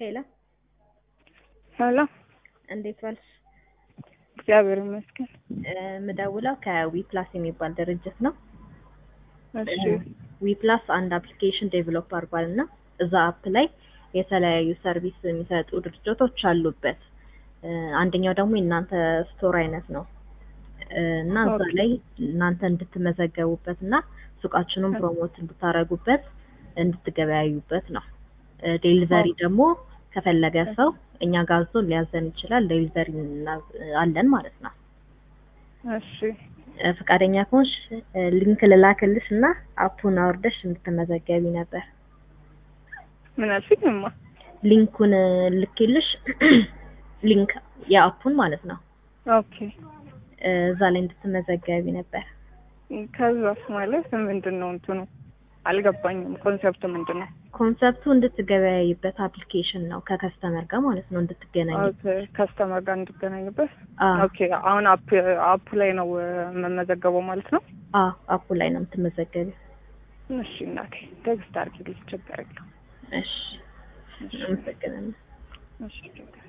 ሄሎ ሄሎ እንዴት ዋልሽ? እግዚአብሔር ይመስገን። የምደውለው ከዊፕላስ የሚባል ድርጅት ነው። እሺ ዊፕላስ አንድ አፕሊኬሽን ዴቨሎፕ አድርጓል እና እዛ አፕ ላይ የተለያዩ ሰርቪስ የሚሰጡ ድርጅቶች አሉበት። አንደኛው ደግሞ የእናንተ ስቶር አይነት ነው እና እዛ ላይ እናንተ እንድትመዘገቡበት እና ሱቃችንን ፕሮሞት እንድታረጉበት እንድትገበያዩበት ነው። ዴሊቨሪ ደግሞ ከፈለገ ሰው እኛ ጋር አዞ ሊያዘን ይችላል። ዴሊቨሪ አለን ማለት ነው። እሺ ፈቃደኛ ከሆንሽ ሊንክ ልላክልሽ እና አፑን አውርደሽ እንድትመዘገቢ ነበር። ምን አልሽኝ? እማ ሊንኩን ልክልሽ ሊንክ የአፑን ማለት ነው። ኦኬ እዛ ላይ እንድትመዘገቢ ነበር። ከዛስ ማለት ምንድን ነው እንትኑ አልገባኝም። ኮንሰፕቱ ምንድን ነው? ኮንሰፕቱ እንድትገበያይበት አፕሊኬሽን ነው ከከስተመር ጋር ማለት ነው እንድትገናኝ። ኦኬ ከስተመር ጋር እንድገናኝበት። አዎ ኦኬ አሁን አፕ አፑ ላይ ነው የምመዘገበው ማለት ነው። አዎ አፑ ላይ ነው የምትመዘገቢው። እሺ እናቴ ቴክስት አድርጊልኝ፣ ችግር የለውም። እሺ አመሰግናለሁ። እሺ ችግር